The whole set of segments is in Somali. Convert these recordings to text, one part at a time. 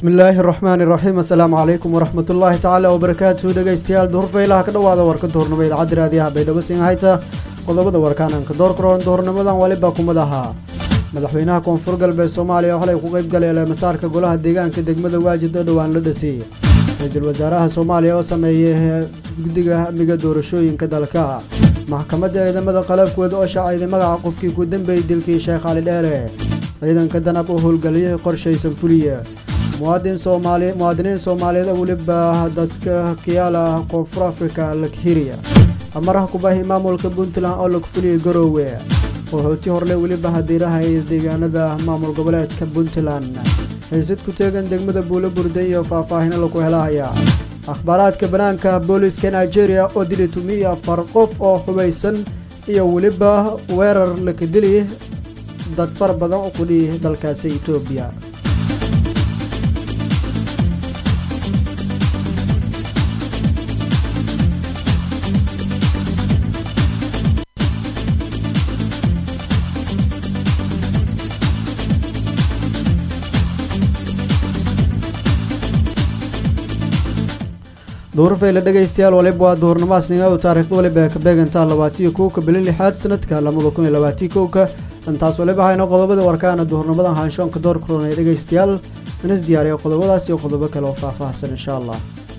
bismillaahi raxmaani raxiim assalaamu calaykum waraxmatullaahi tacaala wabarakaatu dhegeystayaal duhurfaylaha ka dhowaada warka duhurnimo idaacadda raadiyaha baydhabo singhayta qodobada warkaananka door karoon duhurnimadan waliba kumad ahaa madaxweynaha koonfur galbeed soomaaliya xalay ku qayb galay eeleemasaarka golaha deegaanka degmada waajid oo dhowaan la dhasiyey ra-iisul wasaaraha soomaaliya oo sameeyey guddiga amniga doorashooyinka dalka maxkamadda ciidamada qalabkooda oo shaacayday magaca qofkii ku dambeeyey dilkii sheekh cali dheere ciidanka danab oo howlgeliyay qorshaysan fuliye muwaadin soomaali muwaadiniin soomaaliyeed oo weliba dadka kiyaala koonfur afrika lakhiriya amaraha kubahi maamulka puntland oo lagu fuliyay garoowe qaxooti horle weliba hadiiraha ee deegaanada maamul goboleedka puntland xiisad ku teegan degmada buulo burday iyo faahfaahino lagu helahaya akhbaaraadka banaanka booliiska nigeria oo dili tumiya afar qof oo xubaysan iyo weliba weerar laka dili dad fara badan oo ku dhihi dalkaasi etoobiya duhurfayla dhegaystayaal waliba waa duhurnimaasniga u taariikhda waliba ee ka beegantaa labaatiyo kowka bili lixaad sanadka labada kun iyo labaatiyo kowka intaas waliba hayno qodobada warkaana duhurnimadan haanshoonka door kuroonaya dhegaystayaal inas diyaariya qodobadaas iyo qodobo kale oo faahfaahsan insha allah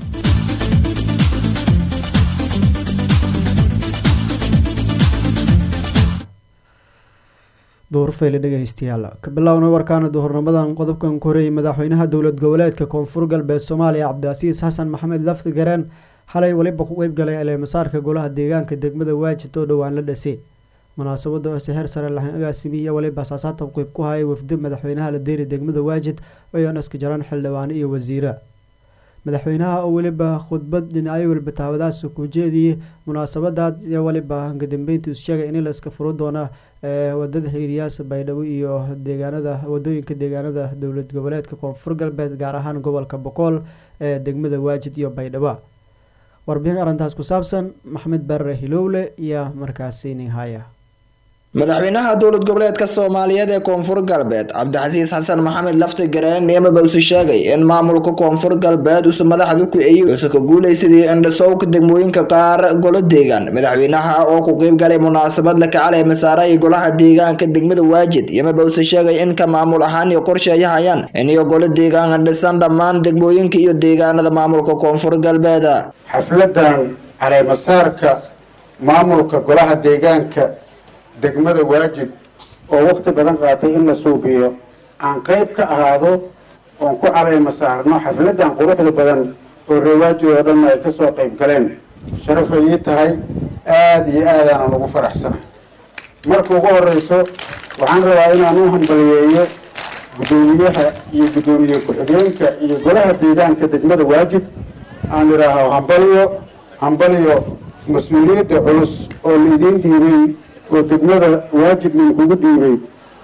duhurfayla dhegaystayaal ka bilownay warkaana duhurnimadan qodobkan ku horeeyay madaxweynaha dowlad goboleedka koonfur galbeed soomaaliya cabdicasiis xasan maxamed lafdi gareen xalay weliba ku qeyb galay eleemasaarka golaha deegaanka degmada waajid oo dhowaan la dhasay munaasabada oo seher sare lahan agaasimiya waliba asaasaatan qeyb ku hayay wafdi madaxweynaha la deeri degmada waajid ayoon iska jaraan xildhibaano iyo wasiira madaxweynaha oo weliba khudbad dhinacyo waliba taawadaas ku jeediyey munaasabadaad iyo waliba kadambeyntii is sheegay in la iska furo doona wadada xiriiryaasha baydhabo iyo deegaanada wadooyinka deegaanada dowlad goboleedka koonfur galbeed gaar ahaan gobolka boqool ee degmada waajid iyo baydhabo warbixin arrintaas ku saabsan maxamed barre hilowle iyo markaasi ninhaya madaxweynaha dowlad goboleedka soomaaliyeed ee koonfur galbeed cabdixasiis xasan maxamed lafti gareen neemaba usu sheegay in maamulka koonfur galbeed usu madaxda ku eeyey usu ka guulaysadii indhasowka degmooyinka qaar golo deegaan madaxweynaha oo ku qeyb galay munaasabad la kacalay masaaray golaha deegaanka degmada waajid yamaba usu sheegay in ka maamul ahaan iyo qorsheeya hayaan in iyo golo deegaan dhisan dhammaan degmooyinka iyo deegaanada maamulka koonfur galbeed xafladan caleemasaarka maamulka golaha deegaanka degmada waajid oo waqti badan qaatay in la suubiyo aan qayb ka ahaado oon ku caleyma saarno xafladan quruxda badan oo reewaajid oo dhanna ay kasoo qayb galeen sharaf ay ii tahay aada iyo aadaanan ugu faraxsana marka ugu horeyso waxaan rabaa inaan u hambaliyeeyo guddoomiyaha iyo guddoomiye ku-xigeenka iyo golaha deegaanka degmada waajid aan idhaaho hambaliyo hambaliyo mas-uuliyadda culus oo la idiin dhiibay oo degmada waajib idinkugu dhiibay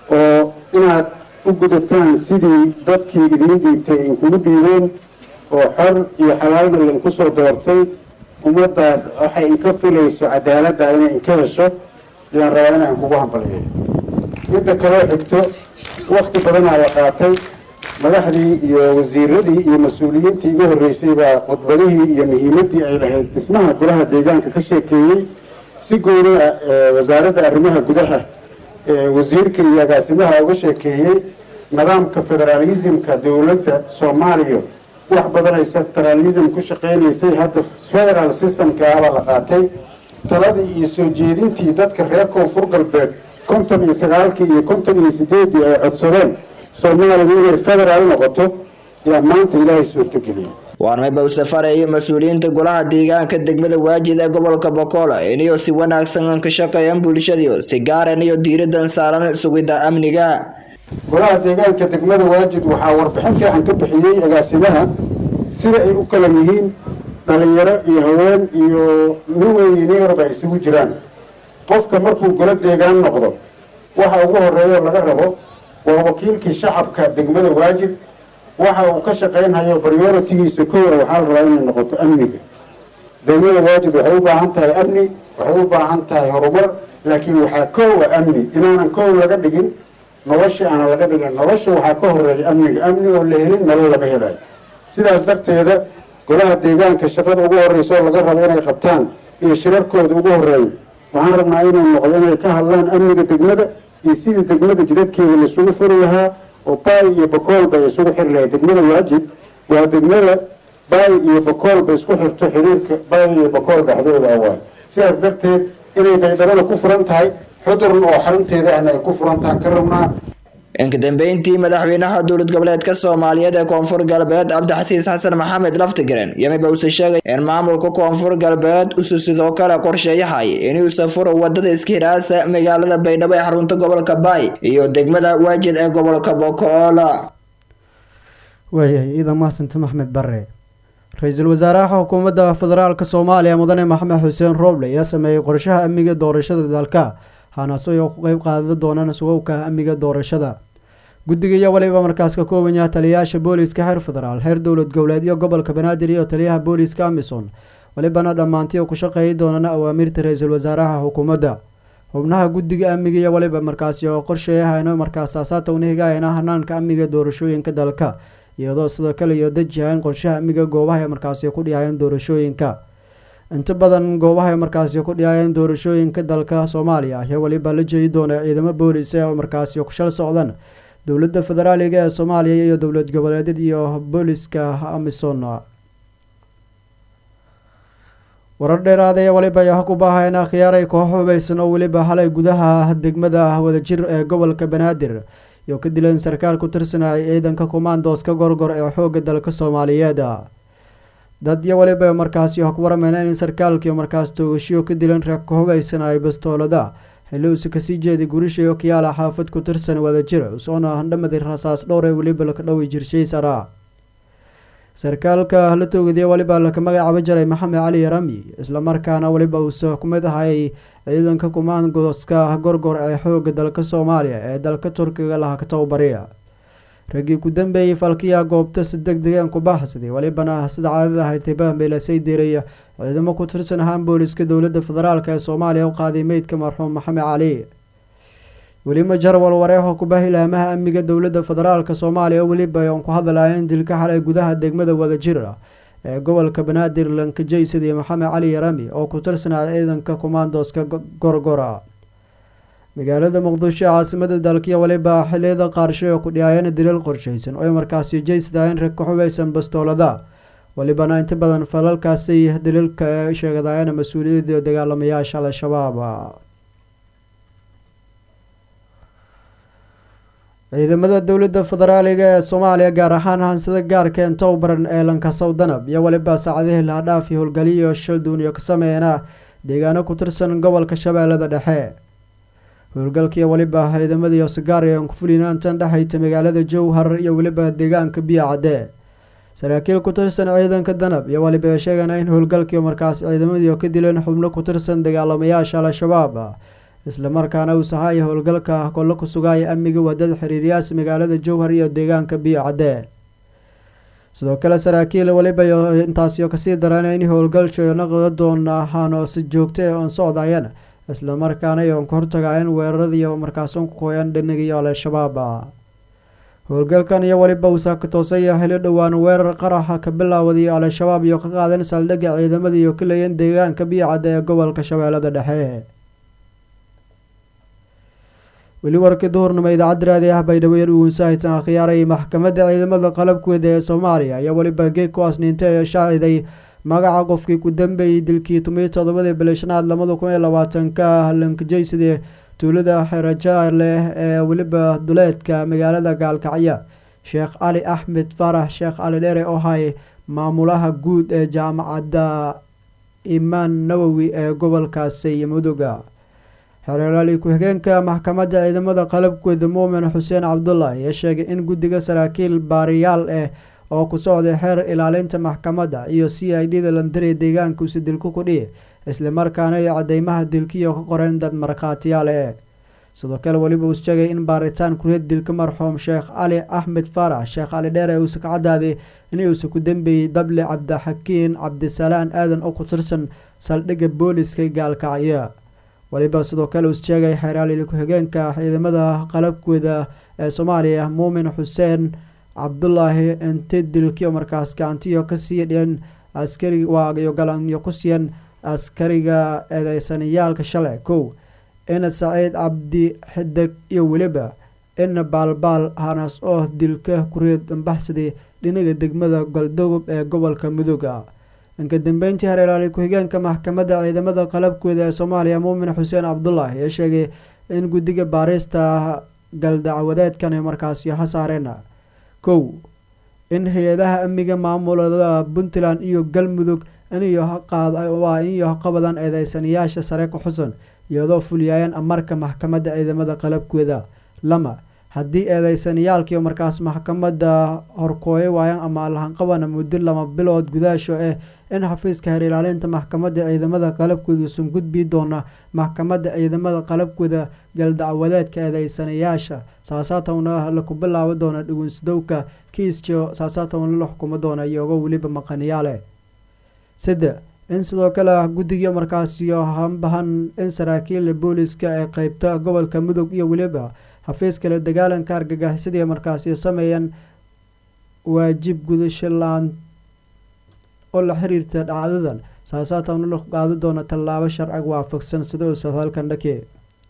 oo inaad u gudataan sidii dadkii idiin dhiibtay inkugu dhiibeen oo xor iyo xalaalna lainku soo doortay ummaddaas waxay inka filayso cadaaladda inay inka hesho ayaan rabaa inaan kugu hambaliyeeyo midda kaloo xigto wakti badanaa la qaatay madaxdii iyo wasiiradii iyo mas-uuliyiintii iga horreysay baa khudbadihii iyo muhiimaddii ay lahayd dhismaha golaha deegaanka ka sheekeeyey si gooni ah wasaaradda arrimaha gudaha wasiirka iyo agaasimaha uga sheekeeyey nidaamka federaalismka dowladda soomaaliya wax badan ay federalism ku shaqeynaysay hadda federal systemka abaa la qaatay taladii iyo soo jeedintii dadka reer koonfur galbeed konton iyo sagaalkii iyo konton iyo sideedii ay codsadeen soomaaliya inay federaal noqoto yaa maanta ilaahay suurtageliyay waarmayba u safarayay mas-uuliyiinta golaha deegaanka degmada waajid ee gobolka bokool iniyo si wanaagsan ka shaqeeyaan bulshadiio si gaaran iyo diiradan saaran sugidda amniga golaha deegaanka degmada waajid waxaa warbixin fiican ka bixiyey agaasimaha sida ay u kala yihiin dhalinyaro iyo haween iyo nin weyn iyo nin yarba ay isugu jiraan qofka markuu golo deegaan noqdo waxa ugu horeeyo laga rabo waa wakiilkii shacabka degmada waajid waxa uu ka shaqaynhayo prioritigiisa koowa waxaa la rabaa inay noqoto amniga degmada waajid waxay u baahan tahay amni waxay u baahan tahay horumar laakiin waxaa koowa amni inaanan koow laga dhigin noloshii aana laga dhigin nolosha waxaa ka horeeya amniga amni oo la helin nolol lama helayo sidaas darteeda golaha deegaanka shaqada ugu horreysa oo laga rabo inay qabtaan iyo shirarkooda ugu horeeyo waxaan rabnaa inuu noqdo inay ka hadlaan amniga degmada iyo sidii degmada jidadkeeda laisugu furi lahaa oo baay iyo bakoolba ay isugu xiri lahay degmada waajib waa degmada baay iyo bakoolba isku xirto xiriirka baay iyo bakool dhexdooda awaay sidaas darteed inay baydhabada ku furan tahay xudurn oo xarunteeda ahna ay ku furan tahan ka rabnaa inka dambeyntii madaxweynaha dowlad goboleedka soomaaliyeed ee koonfur galbeed cabdixasiis xasan maxamed laftigaran yamiba use sheegay in maamulka koonfur galbeed usu sidoo kale qorsheeyahay inuu safuro wadada iskihiraasa magaalada baydhabo ee xarunta gobolka baay iyo degmada waajid ee gobolka bokoola waayahay ciidan mahasanta maxmed bare ra-iisul wasaaraha xukuumadda federaalk soomaaliya mudane maxamed xuseen rooble ayaa sameeyey qorshaha amniga doorashada dalka hanaasooy oo ku qeyb qaada doonaan sugowka amniga doorashada guddiga iyo waliba markaas ka kooban yaha taliyayaasha booliiska xeer federaal heer dowlad goboleedyo gobolka banaadir iyo taliyaha booliiska amison walibana dhammaantii oo ku shaqeeyi doonaan awaamiirta ra-iisul wasaaraha xukuumadda xubnaha guddiga amniga iyo waliba markaasi oo qorsheeyahayno markaas aasaata unahigayana hanaanka amniga doorashooyinka dalka iyadoo sidoo kale iyo dejihayn qorshaha amniga goobaha markaasi ku dhihayeen doorashooyinka inta badan goobaha markaasi ku dhihayeen doorashooyinka dalka soomaaliya ayaa waliba la jeedi doona ciidamo boolis oo markaasi ku shal socdaan dowladda federaaliga ee soomaaliya iyo dowlad goboleedyad iyo booliska amison warar dheeraada ee waliba ayaa ku baaheen akhyaaray koox hubeysan oo weliba halay gudaha degmada wadajir ee gobolka banaadir iyo ka dileen sarkaal ku tirsanayay ciidanka commandoska gorgor ee xooga dalka soomaaliyeed dad iyo waliba markaasi ku warameyneen in sarkaalkii markaas toogashiyo ka dileen reer ka hubeysan ay bastoolada xilli uuse kasii jeeday gurishayo kiyaala xaafad ku tirsan wadajir usoona handhamadi rasaas dhowr ee weliba laka dhowi jirshay sara sarkaalka la toogadiya waliba laka magacaaba jiray maxamed cali yarami islamarkaana waliba uuse ku mid ahay ciidanka kumaangoska gorgor ee xooga dalka soomaaliya ee dalka turkiga laha ka tababariya raggii ku dambeeyey falkiya goobta si deg degeen ku baaxsaday walibana sida caadada ahayd tibaha meelasay diray ciidamo ku tirsan ahaan booliska dowladda federaalk ee soomaaliya u qaaday meydka marxuum maxamed cali weliba jarwal wareexoo ku baahi laamaha amniga dowladda federaalk soomaaliya weliba oon ku hadlayeen dilka xalay gudaha degmada wadajir ee gobolka banaadir lankajaysadii maxamed cali yarami oo ku tirsanaya ciidanka commandoska gorgora magaalada muqdisho ee caasimada dalkiya waliba xiliyada qaarshay oo ku dhihaayeen dilal qorshaysan oo ay markaasi jaysadayeen rag ka xubeysan bastoolada walibana inta badan falalkaasi daliilka ee sheegadaayeen mas-uuliyadda dagaalamayaasha al-shabaab ciidamada dowladda federaaliga ee soomaaliya gaar ahaan hansada gaarka ee towbaran ee lankasow danab iyo waliba saacadihii lahadhaaf iyo howlgaliyo shalduun iyo ka sameeyana deegaano ku tirsan gobolka shabeellada dhexe howlgalkii waliba ciidamadiiyo sigaari aan ku fulinaantan dhexayta magaalada jowhar iyo weliba deegaanka biyo cadde saraakiil ku tirsan ciidanka danab iyo waliba sheegana in howlgalkii markaas ciidamadii ka dileen xubno ku tirsan dagaalamayaasha al-shabaab islamarkaana uu sahaaya howlgalka kollo ku sugaaya amniga wadada xiriiryaas magaalada jowhar iyo deegaanka biyo cadde sidoo kale saraakiil waliba intaasiyo kasii darana in howlgalsho naqda doon ahaanoo si joogta ee oon socdayan islamarkaana iyoon ka hortagaayeen weeraradiiyo markaason ku kooyaan dhanagiyo al-shabaab howlgalkan iyo waliba uusa ka toosaya xili dhowaan weerar qaraxa ka bilaawday al-shabaab iyo ka qaadeen saldhigga ciidamada iyo ka leeyeen deegaanka biyo cadde ee gobolka shabeellada dhexe weli warkii duhurnimo idaacadda raadi ah baydhabo yar uwunsahaysan akhyaaray maxkamadda ciidamada qalabkooda ee soomaaliya ayaa weliba geeg ku asniintay ee shaaciday magaca qofkii ku dambeeyey dilkii tumiyi toddobadii bili shanaad lamada kun iyo labaatanka lankajaysadee tuulada xeraja leh ee weliba duleedka magaalada gaalkacyo sheekh cali axmed faarax sheekh cali dheere oo hay maamulaha guud ee jaamacadda imaan nawowi ee gobolkaasi muduga xereeraali ku-xigeenka maxkamadda ciidamada qalabkooda muumin xuseen cabdullah ayaa sheegay in guddiga saraakiil baariyaal ah oo ku socday xeer ilaalinta maxkamadda iyo c i d da landari deegaankuusi dilku ku dhihi islamarkaana iyo cadeymaha dilkiyo ka qoreen dad markhaatiyaal eh sidoo kale weliba uu sheegay in baaritaan kureed dilka marxuum sheekh cali axmed faarax sheekh cali dheer ee uusa ka cadaaday inuusa ku dambeeyey dable cabdixakiin cabdisalaan aadan oo ku tirsan saldhigga booliska gaalkacyo waliba sidoo kale uu sheegay xeeraaliil ku-xigeenka ciidamada qalabkooda ee soomaaliya muumin xuseen cabdulaahi inti dilkiyo markaas gacantiyo ka sii dheen askari waayo galanyo ku siiyeen askariga eedeysanayaalka shalay kow in saciid cabdi xidig iyo weliba in baalbaal hanas oo dilka kureed dambaxsaday dhinaga degmada galdogob ee gobolka mudooga inka dambeyntii hareeraali ku-xigeenka maxkamadda ciidamada qalabkooda ee soomaaliya muumin xuseen cabdulaahi ee sheegay in guddiga baarista galdacwadeedkan markaasi ha saareen kow in hay-adaha amniga maamulada puntland iyo galmudug waa inyo qabadan eedeysanayaasha sare ku xusan iyadoo fulyaayeen amarka maxkamadda ciidamada qalabkooda lama haddii eedeysanayaalkii markaas maxkamadda horkooye waayaan ama lahanqabana muddo lama bilood gudaasho ah in xafiiska heer ilaalinta maxkamadda ciidamada qalabkooda usan gudbi doona maxkamadda ciidamada qalabkooda galdacwadeedka eedeysanayaasha saasaatowna laku bilaabi doona dhugunsadowka kiisjo saasaatowna la xukumo doona iyagoo weliba maqaniyaale saddex in sidoo kale guddiga markaasiyo hambahan in saraakiil booliska ee qeybta gobolka mudug iyo weliba xafiiska la dagaalanka argagixisadii markaasi sameeyeen waajib gudasho la-aan oo la xiriirta dhacdadan saasaatowna la qaadi doona tallaabo sharciga waafaqsan sida uu sodhalkan dhake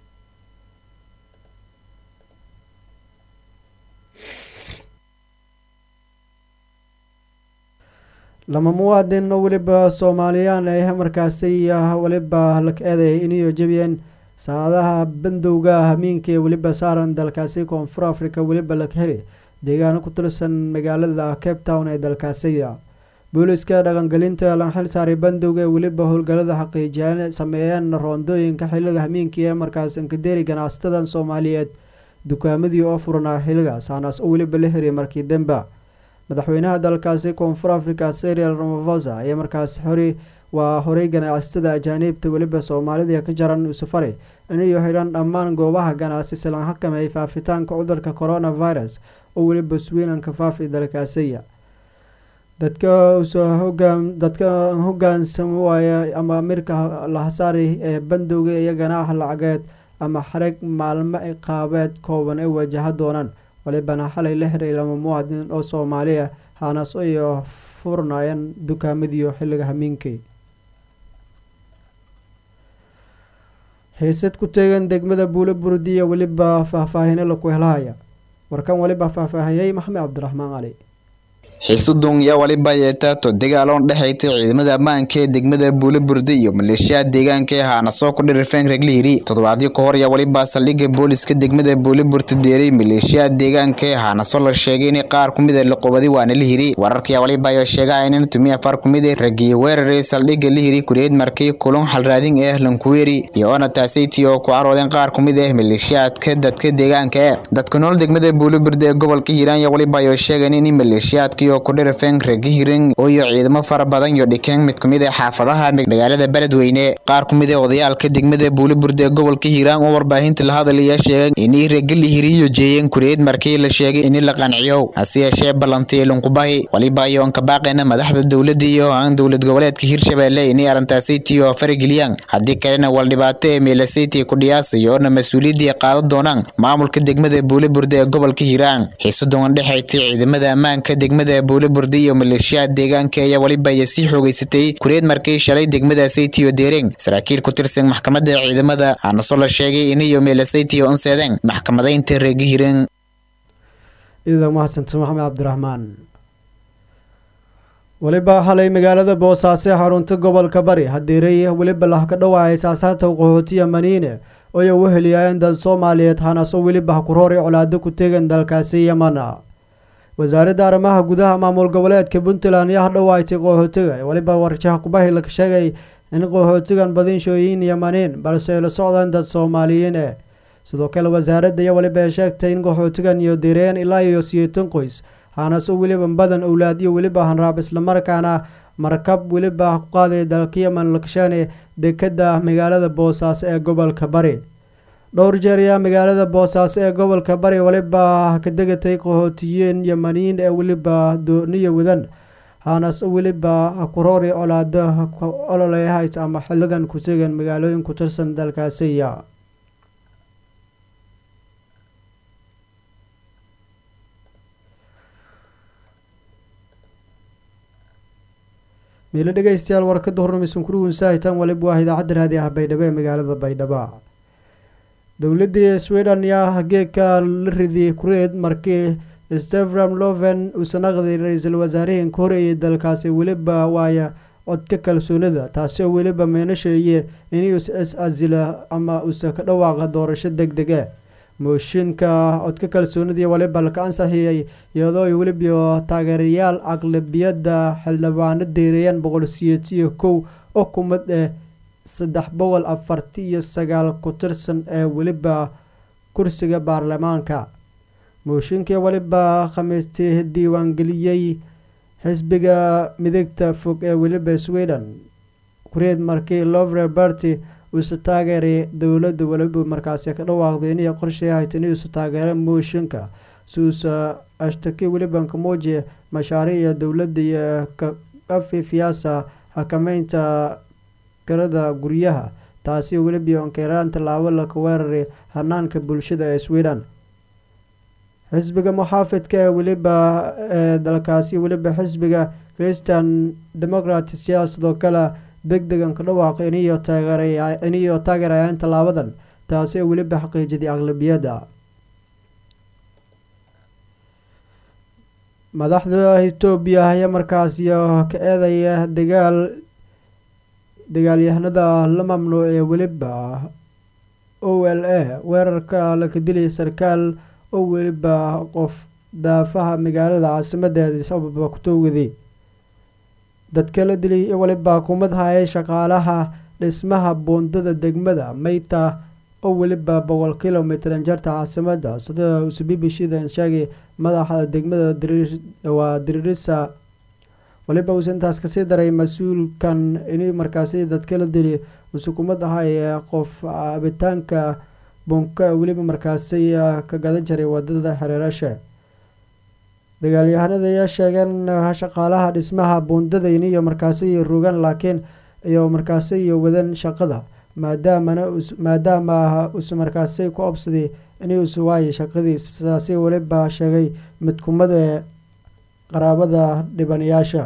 lama muwaadin oo weliba soomaaliyaan ay markaasi weliba la eeday inayo jebiyeen saacadaha bandowga hamiinka ee weliba saaran dalkaasi koonfur africa weliba la heli deegaano ku tirsan magaalada cape town ee dalkaasiya booliska dhaqangelinta la xil saaray bandowga ee weliba howlgalada xaqiijiyaan sameeyeen roondooyinka xiliga hamiinka ee markaas inkadeeri ganacsatada soomaaliyeed dukaamadii oo furanaa xiligaas haanaas oo weliba la heriy markii demba madaxweynaha dalkaasi koonfur africa serial ramafosa ayaa markaas xori waa horey ganacsatada ajaaniibta weliba soomaalida ka jaran safari inayo xidhan dhammaan goobaha ganacsi silan xakameey faafitaanka cudurka coronavirus oo weliba swiinanka faafi dalkaasiya dadka dadka hogaansan waaya ama amirka lahasaari ee bandowga iyo ganaaxa lacageed ama xareg maalmo iqaabeed kooban ay wajaha doonaan walibana xalay la xiray lama muwaadin oo soomaaliya haanaas iyo furnaayeen dukaamadiyo xilliga hamiinkay xiisad ku teegan degmada buulo burdiya weliba faahfaahino laku helahaya warkan weliba faahfaahiyey maxamed cabdiraxmaan cali xiisudun yaa waliba yeetaato dagaaloon dhexaytay ciidamada ammaanka ee degmada buulaburde iyo maleeshiyaha deegaanka ee haana soo ku dhirifeen reglihiri toddobaadyo ka hor yaa waliba saldhigga booliska degmada buulaburta deeray maleeshiyaha deegaanka ee haanaso la sheegay in qaar kumid a laqobadi waana lihiri wararkaya waliba ayaa sheegaa in tumi afar kumid a ragiye weeraray saldhigga lihiri kureed markay kulun xalraadin ah lankuweeri iyo oona taasaytii oo ku caroodeen qaar kumid ah maleeshiyaadka dadka deegaanka e dadka nool degmada buulaburde ee gobolka hiiraan yaa waliba ayaa sheegeen in maleeshiyaadka oo ku dhirifeen regihirin iyo ciidamo fara badan iyo dhikeen mid kumid ah xaafadaha magaalada beledweyne qaar kumid ah odayaalka degmada buulaburde ee gobolka hiiraan oo warbaahinta la hadalaya sheegay inay regilihiriyo jeeyeen kureed markii la sheegay in la qanciyo hase yeeshee ballantii lunkubahi waliba iyo aan ka baaqayna madaxda dowladda iyo aan dowlad goboleedka hirshabeelle inay arrintaasaytii oo farageliyaan haddii kalena wal dhibaato ee meelasaytii ku dhiyaasayo oona mas-uuliyaddii qaadan doonaan maamulka degmada buulaburde ee gobolka hiiraan xiisudan dhexaytay ciidamada ammaanka degmada buulaburde iyo maleeshiyaha deegaanka ayaa waliba ay sii xoogeysatay kureed markay shalay degmadaasaytiyo deereen saraakiil ku tirsan maxkamadda ciidamada aanasoo la sheegay inayo meelasaytiyo anseedeen maxkamadaynta reegihiren idaa mahadsanta maxamed cabdiraxmaan weliba xalay magaalada boosaaso xarunta gobolka bari hadeeray weliba lah ka dhawaayay saasaata qaxootiya maniine oya u heliyaayeen dad soomaaliyeed hanaasoo weliba hakuroori colaado ku tegan dalkaasi yamana wasaaradda arrimaha gudaha maamul goboleedka puntland ayaa hadhawaaytay qaxootiga weliba warjaha kubahi la sheegay in qaxootigan badinshooyin yamaniin balse ay la socdaan dad soomaaliyiin eh sidoo kale wasaaradda iyo weliba ay sheegtay in qaxootigan iyo direen ilaa iyo siyeetan qoys haanaso weliba badan owlaad iyo weliba hanraab islamarkaana markab weliba ku qaaday dalka yaman lakashaane dekada magaalada boosaaso ee gobolka bari dhowr jeer ayaa magaalada boosaaso ee gobolka bari weliba ka degatay qaxootiyiin yamaniyiin ee weliba dooniya wadan haanase weliba kuroori colaado ololehays ama xiligan ku tegan magaalooyin ku tirsan dalkaasiya miilo dhegeystayaal warkada hornamisan kurugunsahitaan waliba waa idaacadda raadi ah baydhabo ee magaalada baydhabo dowladii sweden yaa geedka la riday kureed markii stefram loven uusan aqday ra-iisul wasaarihii ka horeeyay dalkaasi weliba waaya codka kalsoonida taasi oo weliba meenasheeye inuus is asila ama uusa ka dhawaaqa doorasho deg dege mooshinka codka kalsoonidii waliba laka ansixiyey iyadoo ay weliba taageerayaal aqlabiyadda xildhibaano deereeyaan boqol siyeetiyo kow oo kumid eh saddex boqol afarti iyo sagaal ku tirsan ee weliba kursiga baarlamaanka mooshinkii weliba khamiistii diiwaangeliyey xisbiga midigta fog ee weliba sweden kureed markii lovre barty uusa taageeray dowladda weliba markaasi ka dhawaaqday inay qorshay ahayd inuusa taageera mooshinka si uusa ashtaki weliba ka muujiya mashaariica dowladda iyo kafifiyaasa xakameynta karada guryaha taasi weliba onkeeraan tallaabo laka weeraray hanaanka bulshada ee sweden xisbiga muxaafidka ee weliba ee dalkaasi weliba xisbiga christian democrats yaa sidoo kale deg degan ka dhawaaqay iniyo taageeriniyo taageerayaan tallaabadan taasi oo weliba xaqiijiday aqlabiyadda madaxda etoobiya ayaa markaasi ka eedaya dagaal dagaalyahanada la mamnuucay weliba o l a weerarka laka dilay sarkaal oo weliba qof daafaha magaalada caasimadda addis ababa ku toogaday dadka la dilay weliba kumad hayay shaqaalaha dhismaha buundada degmada mayta oo weliba boqol kilomitr jarta caasimadda sida uuse b b c da sheegay madaxa degmada waa diririsa waliba uuse intaas kasii daray mas-uulkan in markaasi dadka la dilay uuse kumad ahay qof cabitaanka bunka weliba markaasi ka gadan jiray wadada xereerashe dagaalyahanada ayaa sheegeen shaqaalaha dhismaha buundada iniyo markaasi rogan laakiin iyo markaasi iyo wadan shaqada maadaamana maadaama uuse markaasi ku obsaday inuusa waayay shaqadii sidaasi weliba sheegay midkumada qaraabada dhibanayaasha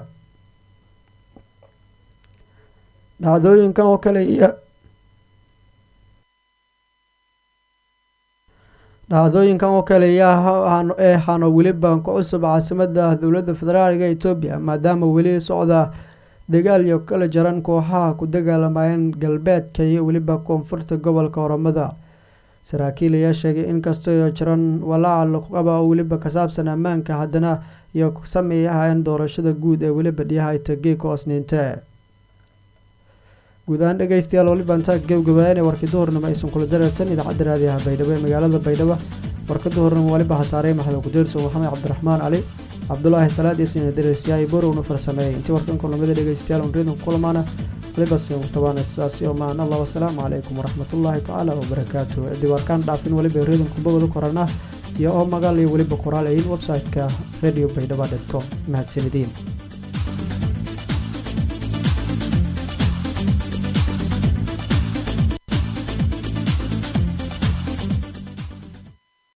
dhacdooyinkan oo kale iyo dhacdooyinkan oo kale ee hano weliba ku cusub caasimada dowladda federaalka etoobiya maadaama weli socda dagaal iyo kala jaran kooxaha ku dagaalamayeen galbeedka iyo weliba koonfurta gobolka oromada saraakiil ayaa sheegay inkastoo jiran walaaca lagu qaba oo weliba ka saabsan ammaanka haddana iyo sameeyahayeen doorashada guud ee weliba dhiyaha tageeka osniinte guud ahaan dhegeystayaal waliba intaa gabgabayan ee warkii duhurnimo aysan kula dareertan idaacadda raadiyaha baydhabo ee magaalada baydhabo warka duhurnimo waliba hasaarey maxamed kudeerso maxamed cabdiraxmaan cali cabdulaahi salaad iyo sina dareersiyaay borowna farsameeyey intii warkan kulamada dhegeystayaal on reedon kulamaana waliba siin tabaana sidaasi oo maan allah wasalaamu calaykum waraxmatullaahi tacaala wabarakaatu ciddii warkaan dhaafin waliba reedon kubawada korana iyo oo magaal iyo weliba qoraal ayin website-ka radio baydhaba dot com mahadsanideen